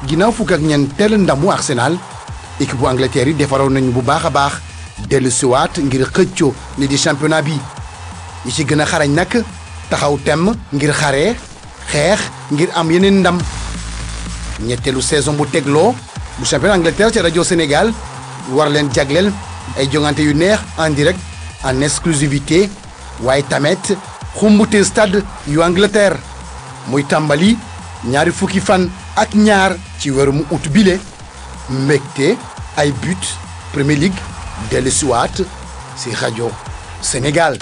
ginnaaw fukk ak ñeenteel ndamu Arsenal équipe bu Angleterre yi defaroon nañu bu baax a baax dellu siwaat ngir xëccoo li di championnat bi yi ci gën a xarañ nag taxaw temm ngir xare xeex ngir am yeneen ndam ñetteelu saison bu tegloo bu championnat Angleterre ci rajo Sénégal war leen jagleel ay jongante yu neex en direct en exclusivité waaye tamit xumbute stade yu Angleterre muy tàmbali ñaari fukki fan ak ñaar ci weeru mu ut bile mbégte ay but Premier League dellu siwaat si rajo Sénégal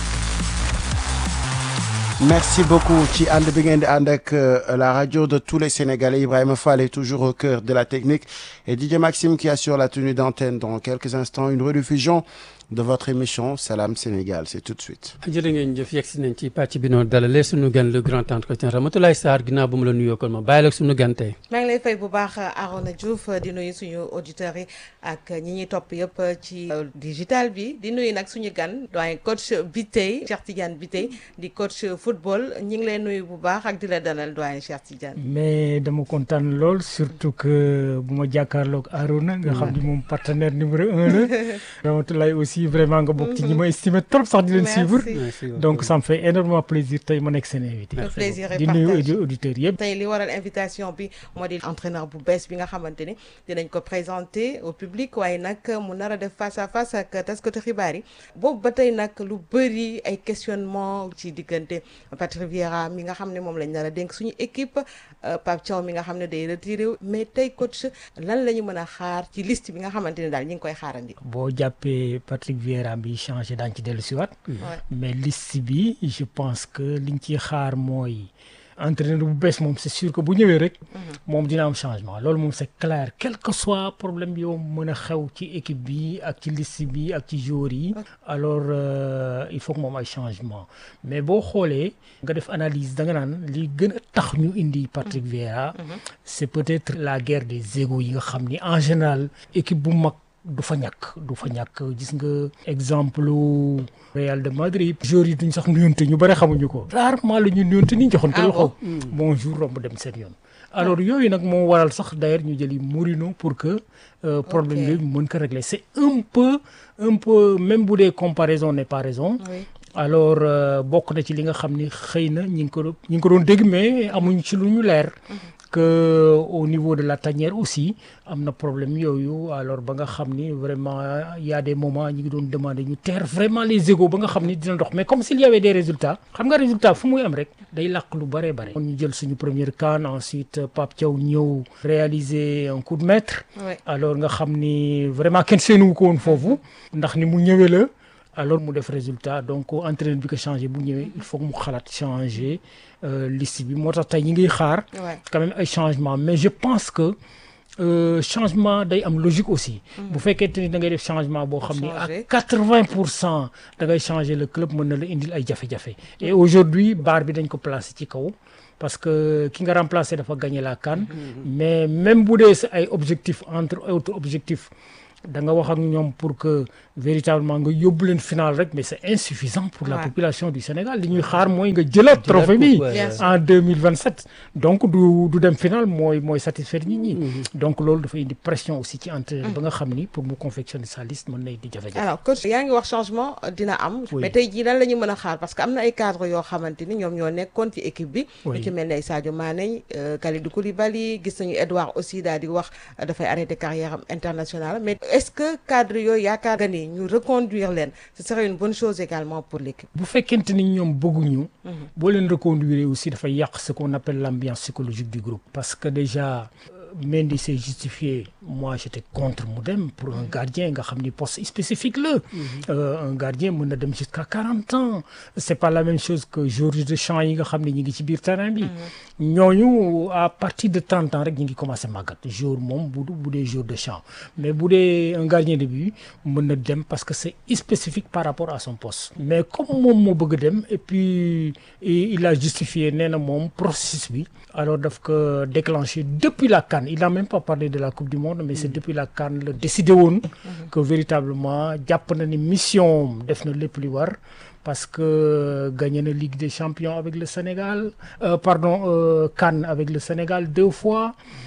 Merci beaucoup ci ànd bi ngeen di ànd ak la radio de tous les Sénégalais Ibrahima Fall est toujours au cœur de la technique et Didier Maxime qui assure la tenue d'antenne dans quelques instants une rediffusion de votre émission Salam Sénégal c'est tout de suite. jërë ngeen jëf yegg si nañ ci pàcc bi noonu dalalee suñu gan le grand entretien Ramatoulaye Sarr ginnaaw ba mu la nuyoo kon ma bàyyi la suñu gan tey. maa ngi lay fay bu baax Arona Diouf di nuyu suñu auditeurs yi ak ñi ñuy topp yëpp ci digital bi di nuyu nag suñu gan doyen coach Biteye Cheikh Tidiane Biteye di coach football ñi ngi lay nuyu bu baax ak di la dalal doyen Cheikh Tidiane. mais dama kontaan lool surtout que bu ma jàkkaarloog Arona nga xam ni moom partenaire numéro un la Ramatoulaye aussi vraiment nga bokk ci ñi ma estimé trop sax di leen suivre donc ça me fait énormément plaisir tey ma nekk seen invité le plaisir est di nuyu partagé auditeurs yëpp tey li waral invitation bi moo di entraîneur bu bees bi nga xamante ni dinañ ko présenter au public waaye nag mu nar a def face à face ak taskatu xibaar yi boobu ba tey nag lu bëri ay questionnement ci diggante Patrick Vieira mi nga xam ne moom lañ nar a dénk suñu équipe Pape Thiaw mi nga xam ne day retiré mais tey coach lan la ñu mën a xaar ci liste bi nga xamante ne daal ñi ngi koy xaarandi. boo jàppee Patrick Vieira bi changé daañu ci dellu siwaat mais liste bi je pense que liñ ciy xaar mooy entraîneur bu bees moom c'est sûr que bu ñëwee rek moom dina am changement loolu moom c'est clair quel que soit problème bi yow mën a xew ci équipe bi ak ci liste bi ak ci joueurs yi alors euh, il faut que moom ay changement mais boo xoolee nga def analyse da nga naan li gën a tax ñu indi Patrick Vieira c'est peut-être la guerre des égos yi nga xam ni en général équipe bu mag du fa ñàkk du fa ñàkk gis nga exemple Real de Madrid joueurs yi duñ sax nuyonte ñu bëri xamuñu ko rarement la ñu nuyonte ni joxoon ko loxo bonjour romb dem seen yoon alors yooyu nag moo waral sax d'ailleurs ñu jëli Mourinho pour que euh, problème yooyu ñu mën ko régler c'est un peu un peu même bu dee comparaison n'est pas raison Oui. alors euh, bokk na ci li nga xam ni xëy na ñi ngi ko doon ñi ngi ko doon dégg mais amuñ ci lu ñu leer que au niveau de la tanière aussi am na problème yooyu alors ba nga xam ni vraiment y a des moments ñi ngi doon demander ñu taire vraiment les égos ba nga xam ni dina dox mais comme s'il y avait des résultats xam nga résultat fu muy am rek day làq lu bare bare kon ñu jël suñu première CAN ensuite Pape Thiaw ñëw réaliser un coup de maître Ouais. alors nga xam ni vraiment kenn seenuwu ko woon foofu ndax ni mu ñëwee la alors mu def résultat donc entraîneur bi ko changé bu ñëwee il faut que mu xalaat changer euh, liste bi moo tax tey ñi ngi xaar Ouais. quand même ay changement mais je pense que euh, changement day am logique aussi bu fekkente ni da ngay def changement boo xam ni à changer. quatre-vingt pour cent da ngay changer le club mën na la indil ay jafe-jafe et aujourd'hui bar bi dañ ko placer ci kaw parce que ki nga remplacer dafa gagner la CAN mais même bu dee sa ay objectifs entre autres objectifs da nga wax ak ñoom pour que véritablement nga yóbbu leen final rek mais c'est insuffisant pour la Ouais. population du Sénégal li ñuy xaar mooy nga jëlaat trophée bi coupe, ouais. Bien sûr. en 2027 donc du du dem final mooy mooy satisfaire nit ñi donc loolu dafa indi pression aussi ci entraîneur ba nga xam ni pour mu confectionner sa liste mën na indi jafe-jafe alors coach yaa ngi wax changement euh, dina am Oui. mais tey jii lan la ñu mën a xaar parce que am na ay cadre yoo xamante ni ñoom ñoo nekkoon ci équipe bi Oui. ñu ci mel ne ay Sadio Mané euh, Kalidou Koulibaly gis nañu Edouard aussi daal di wax euh, dafay arrêter carrière am internationale mais est-ce que cadre yooyu yaakaar nga ni ñu reconduire leen ce serait une bonne chose également pour l'équipe bu fekkente ni ñoom bëgguñu boo leen reconduire aussi dafay yàq ce qu'on appelle l'ambiance psychologique du groupe parce que déjà euh, Mendy s'est justifié moi j'étais contre mu dem pour un gardien nga xam ni poste spécifique la Euh, un gardien mën na dem jusqu'à quarante ans c'est pas la même chose que joueur de champ yi nga xam ne ñi ngi ci biir terrain bi ñooñu à partir de trente ans rek ñi ngi commencé màggat jour moom bu bu dee jour de champ mais bu dee un gardien de but mën na dem parce que c'est spécifique par rapport à son poste mais comme moom moo bëgg dem et puis et il a justifié nee na moom processus bi alors daf ko déclenché depuis la CAN il n'a même pas parlé de la coupe du monde mais c'est depuis la CAN la décidé woon que véritablement jàpp na ni mission def na lépp li war parce que gagné na Ligue des Champions avec le Sénégal euh, pardon euh, CAN avec le Sénégal deux fois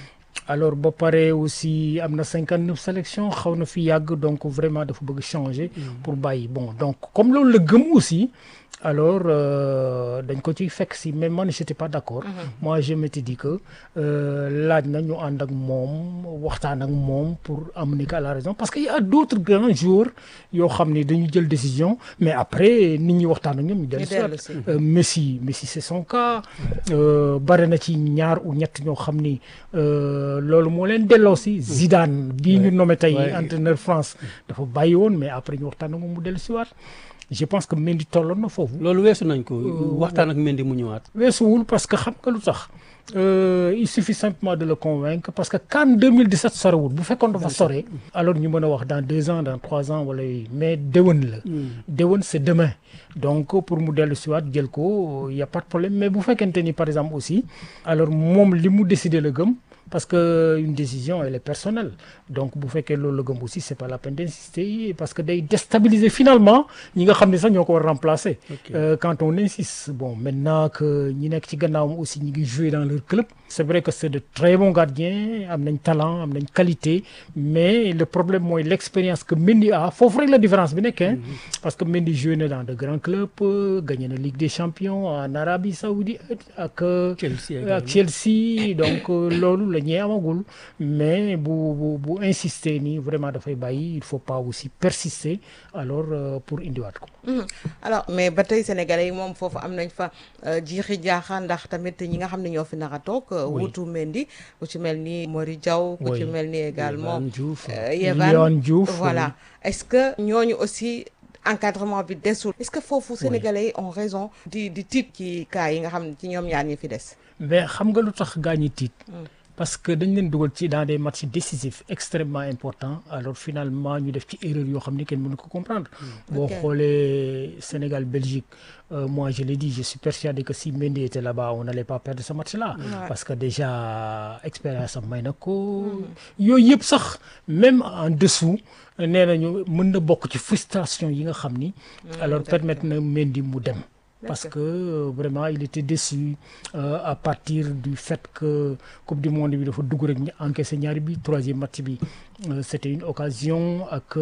alors ba pare aussi am na cinquante neuf sélection xaw na fi yàgg donc vraiment dafa bëgg changer pour bàyyi bon donc comme loolu la gëm aussi alors euh, dañ ko ciy fekk si mais man j'étais pas d'accord moi je m'étais dit que euh, laaj na ñu ànd ak moom waxtaan ak moom pour amener ko à la raison parce que y a d'autres grands joueurs yoo xam ne dañu jël décision mais après nit ñi waxtaan ak ñoom ñu dellu Ñu dellu si. Euh, Messi Messi c'est son cas euh, bare na ci ñaar ou ñett ñoo xam ni euh, loolu moo leen delloo si Zidane bii ñu nommé tey Ouais. entraîneur France dafa bàyyi woon mais après ñu waxtaan ak moom mu dellu si waat je pense que Mendy tolloon na foofu loolu weesu nañ ko waxtaan ak Mendy mu ñëwaat. weesuwul parce que xam nga lu tax euh, il suffit simplement de le convaincre parce que CAN 2017 sorewul bu fekkoon dafa sore alors ñu mën a wax dans deux ans dans trois ans wala yooyu mais déwén la déwén c'est demain donc pour mu dellu siwaat jël ko y a pas de problème mais bu fekkente ni par exemple aussi alors moom li mu décidé la gëm parce que une décision elle est personnelle donc bu fekkee loolu la gëm aussi c'est pas la peine d'insister parce que day déstabiliser finalement ñi nga xam ne sax ñoo ko war a remplacer Euh, quand on insiste bon maintenant que ñi nekk ci gannaawam aussi ñi ngi jouer dans leur club c'est vrai que c'est de très bons gardiens am nañ talent am nañ qualité mais le problème mooy l'expérience que Mendy a foofu rek la différence bi nekk hein parce que Mendy joué na dans de grands clubs euh, gagné na Ligue des Champions en Arabie Saoudite ak euh, Chelsea ak Chelsea donc euh, loolu la ñuy amagul mais bu bu bu insister nii vraiment dafay bàyyi il faut pas aussi persister alors euh, pour indiwaat ko. Mhm. alors mais ba tey sénégalais yi moom foofu am nañ fa jiixi jaaxa ndax tamit ñi nga xam ne ñoo fi nar a toog euh, Oui. wutu Mendy ku ci mel ni Mori Diaw ku ci Oui. mel ni également Yehvan Diouf. euh, Yehvan Léon Diouf, voilà est-ce que ñooñu aussi encadrement bi desul est-ce que foofu sénégalais yi ont raison di di tiit ci cas yi nga xam ne ci ñoom ñaar ñi fi des mais xam nga lu tax gaañi tiit parce que dañ leen dugal ci dans des matchs décisifs extrêmement importants alors finalement ñu def ci erreur yoo xam ni kenn mënu ko comprendre boo Ok. xoolee Sénégal Belgique euh, moi je l'ai dit je suis persuadé que si Mendy était là-bas on n'allait pas perdre ce match-là parce que déjà expérience am may na ko yooyu yëpp sax même en dessous nee nañu mën na bokk ci frustration yi nga xam ni alors permettre na Mendy mu dem parce que euh, vraiment il était déçu euh, à partir du fait que coupe du monde bi dafa dugg rek ñu encaissé ñaari bi troisième match bi euh, c'était une occasion ak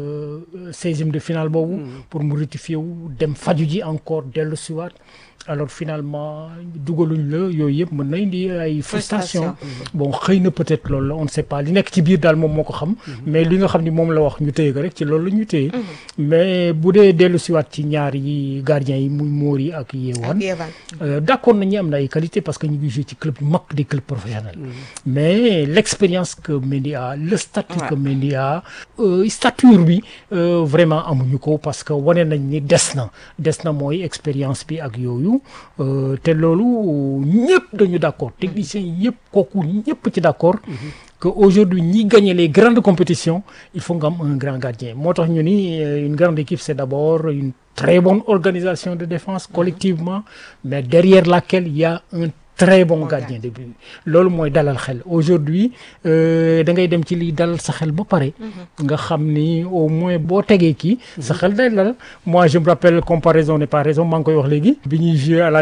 seizième de finale boobu pour mu rectifier wu dem faju ji encore dellu siwaat alors finalement dugaluñ la yooyu yëpp mën na indi ay frustration bon xëy na peut-être loolu la on ne sait pas li nekk ci biir daal moom moo ko xam mais li nga xam ni moom la wax ñu téye ko rek ci loolu la ñu téye mais bu dee dellu siwaat ci ñaar yi gardien yi muy Mori ak Yehvan ak Yehvan Euh, d'accord nañu am na ay qualité parce que ñu ngi joué ci club yu mag des clubs professionnels mais l'expérience que Mendy a le statut que Mendy a euh, stature bi euh, vraiment amuñu ko parce que wane nañ ni des na des na mooy expérience bi ak yooyu euh, te loolu ñëpp dañu d'accord techniciens yi yëpp kooku ñëpp ci d'accord que aujourd'hui ñi gagner les grandes compétitions il faut nga am un grand gardien moo tax ñu ni euh, une grande équipe c'est d'abord une très bonne organisation de défense collectivement mais derrière laquelle il y a un très bon gardien de but loolu mooy dalal xel aujourd'hui euh, da ngay dem ci liy dalal sa xel ba pare nga xam ni au moins boo tegee kii sa xel day dal moi je me rappelle comparaison n'est pas raison maa ngi koy wax léegi bi ñuy jouer à la